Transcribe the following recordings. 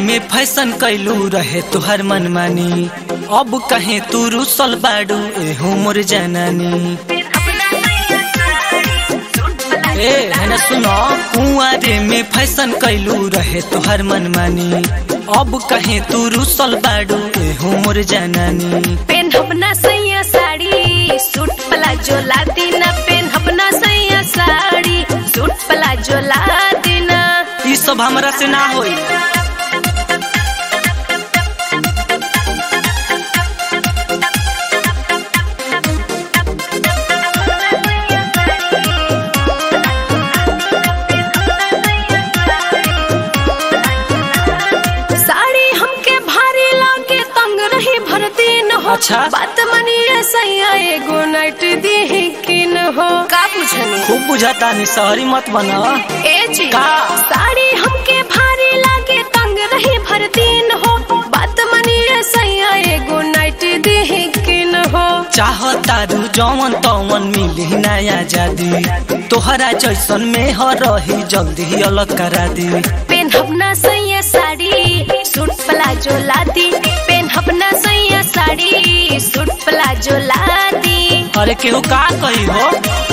में फैशन कैलू रहे तुहर मनमानी अब कहे तू रुसल बाड़ू एहू मोर जनानी ए है सुनो कुआरे में फैशन कैलू रहे तुहर मनमानी अब कहे तू रुसल बाड़ू एहू मोर जनानी पेन अपना सैया साड़ी सूट प्लाजो ला दीना पेन अपना सैया साड़ी सूट प्लाजो ला दीना ई सब हमरा से ना होई साड़ी हमके भारी लागे तंग रही भर दिन हो अच्छा। बात मनिए सैया एगो नाइट दी किन हो का पूछनी खूब बुझाता नहीं सहरी मत बना ए जी का? साड़ी हमके भारी लागे तंग रही भर दिन हो बात मनिए सैया एगो नाइट दी किन हो चाहतारू जवन तवन मिली नया जादी तोहरा जैसन में ह रही जल्दी अलग करा दी पेन अपना सैया साड़ी सूट प्लाजो ला दी पेन अपना सैया साड़ी सूट प्लाजो ला दी अरे केहू का कही हो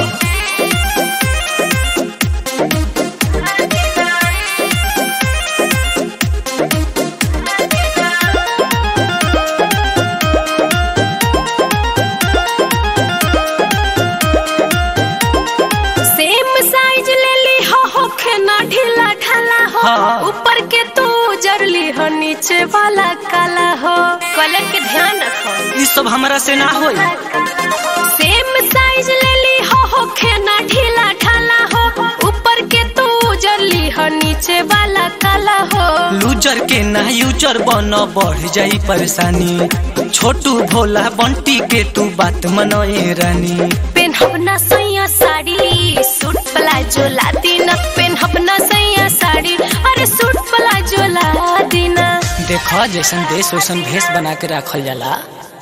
सेम साइज ले ली हो होखे ना ढीला ढाला हो हाँ। ऊपर के तू जरली हो नीचे वाला काला हो कलर के ध्यान रखो ई सब हमरा से ना होई सेम साइज ले ली हो होखे ना ढीला ढाला हो ऊपर के तू जरली हो नीचे वाला काला हो लूजर के ना यूजर बन बढ़ जाई परेशानी छोटू भोला बंटी के तू बात मनोए रानी पेन अपना सैया साड़ी सूट प्लाजो ला दीना पेन अपना सैया साड़ी अरे सूट प्लाजो ला दीना देख जैसन देश वैसन भेष बना के रखल जाला